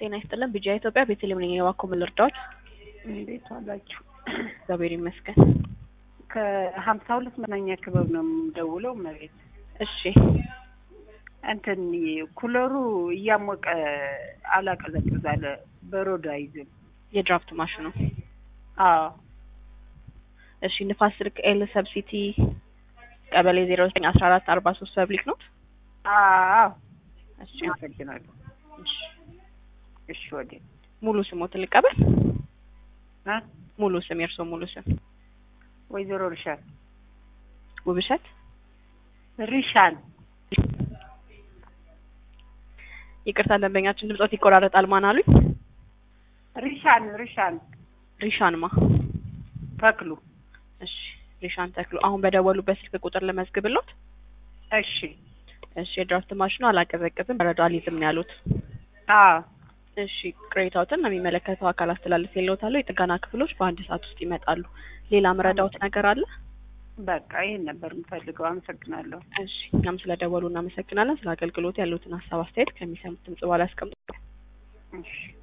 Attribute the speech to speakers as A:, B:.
A: ጤና ይስጥልን ቢጂአይ ኢትዮጵያ ቤተልሔም ነኝ የባኮ ምን ልርዳዎት?
B: እንዴት ዋላችሁ?
A: እግዚአብሔር ይመስገን።
B: ከሀምሳ ሁለት መናኛ ክበብ ነው የምደውለው። መሬት
A: እሺ
B: እንትን ኩለሩ እያሞቀ አላቀዘቅዝ አለ። በሮድ አይዝም።
A: የድራፍት ማሽኑ
B: አዎ
A: እሺ ንፋስ ስልክ ኤል ሰብሲቲ ቀበሌ ዜሮ ዘጠኝ አስራ አራት አርባ ሶስት ፐብሊክ ኖት።
B: አዎ
A: እሺ
B: አመሰግናለሁ።
A: እሺ
B: እሺ ወደ
A: ሙሉ ስሞት ልቀበል።
B: እ
A: ሙሉ ስም የእርስዎ ሙሉ ስም?
B: ወይዘሮ ሪሻን
A: ውብሸት
B: ሪሻን
A: ይቅርታ ደንበኛችን ድምጾት ይቆራረጣል። ማን አሉኝ?
B: ሪሻን ሪሻን
A: ሪሻንማ
B: ተክሉ
A: እሺ ሪሻን ተክሉ። አሁን በደወሉበት ስልክ ቁጥር ልመዝግብሎት።
B: እሺ
A: እሺ የድራፍት ማሽኑ አላቀዘቅዝም በረዶ አልይዝም ነው ያሉት።
B: አዎ
A: እሺ ቅሬታዎትን ለሚመለከተው አካል አስተላልፍ የለውታለሁ። የጥገና ክፍሎች በአንድ ሰዓት ውስጥ ይመጣሉ። ሌላ ምረዳውት ነገር አለ?
B: በቃ ይሄን ነበር የምፈልገው። አመሰግናለሁ።
A: እሺ እኛም ስለደወሉ እናመሰግናለን። ስለ አገልግሎት ያሉትን ሀሳብ አስተያየት ከሚሰሙት ድምጽ በኋላ ያስቀምጡ።
B: እሺ